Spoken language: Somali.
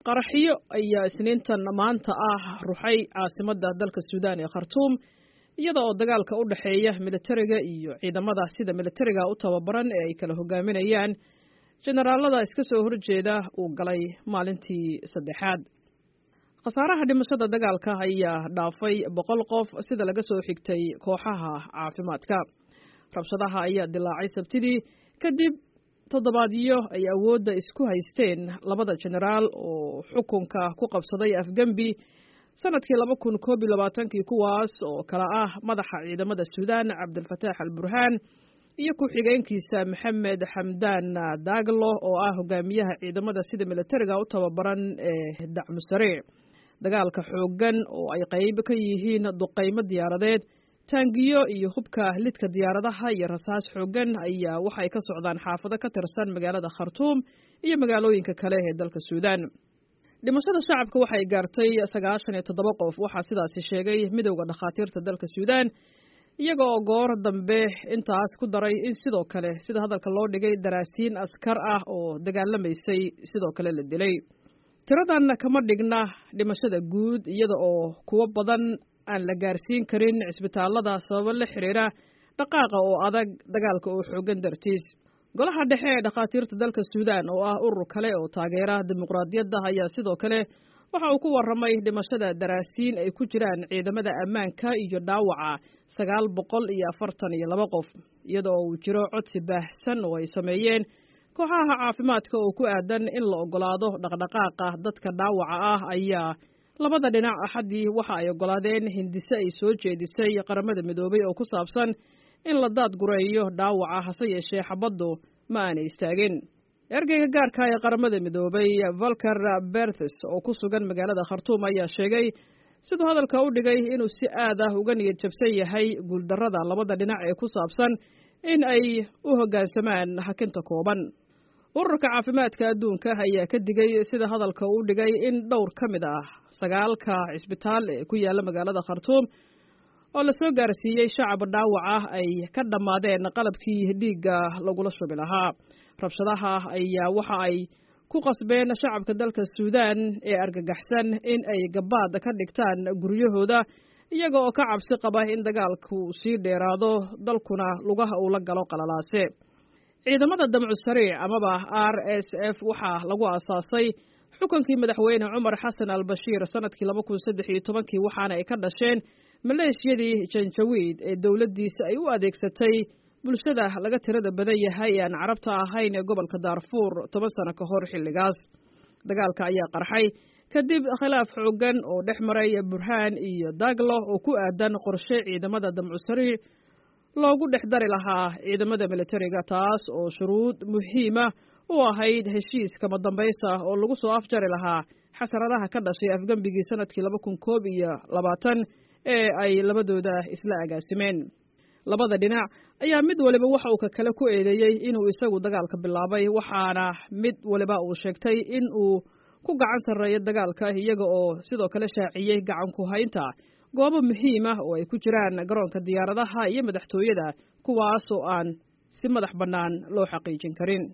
qaraxyo ayaa isniintan maanta ah ruxay caasimadda dalka suudaan ee khartuum iyada oo dagaalka u dhexeeya militariga iyo ciidamada sida militariga u tababaran ee ay kala hogaaminayaan jenaraalada iska soo horjeeda uu galay maalintii saddexaad khasaaraha dhimashada dagaalka ayaa dhaafay boqol qof sida laga soo xigtay kooxaha caafimaadka rabshadaha ayaa dilaacay sabtidii kadib toddobaadyo ay awoodda isku haysteen labada jenaraal oo xukunka ku qabsaday afgembi sanadkii laba kun koob iyo labaatankii kuwaas oo kale ah madaxa ciidamada suudaan cabdilfataax al burhaan iyo ku-xigeenkiisa maxamed xamdaan daaglo oo ah hogaamiyaha ciidamada sida militariga u tababaran ee dacmusariic dagaalka xooggan oo ay qayb ka yihiin duqaymo diyaaradeed taangiyo iyo hubka lidka diyaaradaha iyo rasaas xooggan ayaa waxay ka socdaan xaafado ka tirsan magaalada khartuum iyo magaalooyinka kale ee dalka suudaan dhimashada shacabka waxay gaartay sagaashan iyo toddoba qof waxaa sidaasi sheegay midowda dhakhaatiirta dalka suudaan iyaga oo goor dambe intaas ku daray in sidoo kale sida hadalka loo dhigay daraasiin askar ah oo dagaalamaysay sidoo kale la dilay tiradan kama dhigna dhimashada guud iyada oo kuwo badan aan la gaarsiin karin cisbitaalada sababo la xiriira dhaqaaqa oo adag dagaalka oo xoogan dartiis golaha dhexe ee dhakhaatiirta dalka suudaan oo ah urur kale oo taageera dimuqraadiyadda ayaa sidoo kale waxa uu ku warramay dhimashada daraasiin ay ku jiraan ciidamada ammaanka iyo dhaawaca sagaal boqol iyo afartan iyo laba qof iyada oo uu jiro codsi baahsan oo ay sameeyeen kooxaha caafimaadka oo ku aadan in la oggolaado dhaqdhaqaaqa dadka dhaawaca ah ayaa labada dhinac axaddii waxa ay oggolaadeen hindise ay soo jeedisay qaramada midoobay oo ku saabsan in la daadgureeyo dhaawaca hase yeeshee xabaddu ma aanay istaagin ergeyga gaarka ee qaramada midoobay valker berthes oo ku sugan magaalada khartuum ayaa sheegay siduu hadalka u dhigay inuu si aad ah uga niyad jabsan yahay guuldarrada labada dhinac ee ku saabsan in ay u hoggaansamaan hakinta kooban ururka caafimaadka adduunka ayaa ka digay sida hadalka uu dhigay in dhowr ka mid ah sagaalka cisbitaal ee ku yaalla magaalada khartuum oo la soo gaarsiiyey shacab dhaawac ah ay ka dhammaadeen qalabkii dhiigga lagula shubi lahaa rabshadaha ayaa waxa ay ku qasbeen shacabka dalka suudaan ee argagaxsan in ay gabaad ka dhigtaan guryahooda iyaga oo ka cabsi qaba in dagaalku sii dheeraado dalkuna lugaha uu la galo qalalaase ciidamada damcu sariic amaba r s f waxaa lagu aasaasay xukunkii madaxweyne cumar xasan al bashiir sanadkii laba kun saddex iyo tobankii waxaana ay ka dhasheen maleeshiyadii janjawiid ee dowladdiisa ay u adeegsatay bulshada laga tirada badan yahay ee aan carabta ahayn ee gobolka daarfuur toban sano ka hor xilligaas dagaalka ayaa qarxay kadib khilaaf xooggan oo dhex maray burhaan iyo daglo oo ku aadan qorshe ciidamada damcu sariic loogu dhex dari lahaa ciidamada militariga taas oo shuruud muhiima u ahayd heshiis kama dambaysa oo lagu soo afjari lahaa xasaradaha ka dhashay afgembigii sanadkii laba kun koob iyo labaatan ee ay labadooda isla agaasimeen labada dhinac ayaa mid waliba waxa uu ka kale ku eedeeyey inuu isagu dagaalka bilaabay waxaana mid waliba uu sheegtay in uu ku gacan sarreeyo dagaalka iyaga oo sidoo kale shaaciyey gacan ku haynta goobo muhiim ah oo ay ku jiraan garoonka diyaaradaha iyo madaxtooyada kuwaas oo aan si madax bannaan loo xaqiijin karin